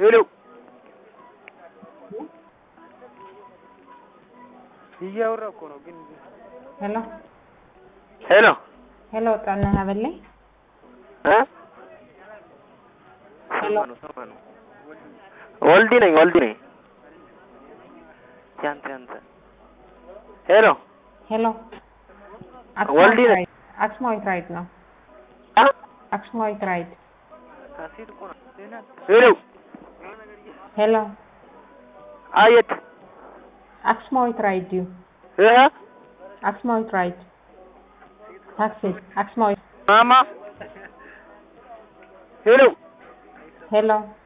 ሄሎ እያወራ እኮ ነው ግን ሄሎ ሄሎ ሄሎ ጣና በላይ እ ሄሎ ወልዲ ነኝ ወልዲ ነኝ ያንተ ያንተ ሄሎ ሄሎ ወልዲ ነኝ። ራይድ አክስማዊት ራይድ ነው አ አክስማዊት ራይድ ሄሎ ሄሎ አየት አክስማዊት ራይድ ዩ እህ አክስማዊት ራይድ ታክሲ አክስማዊት ማማ ሄሎ ሄሎ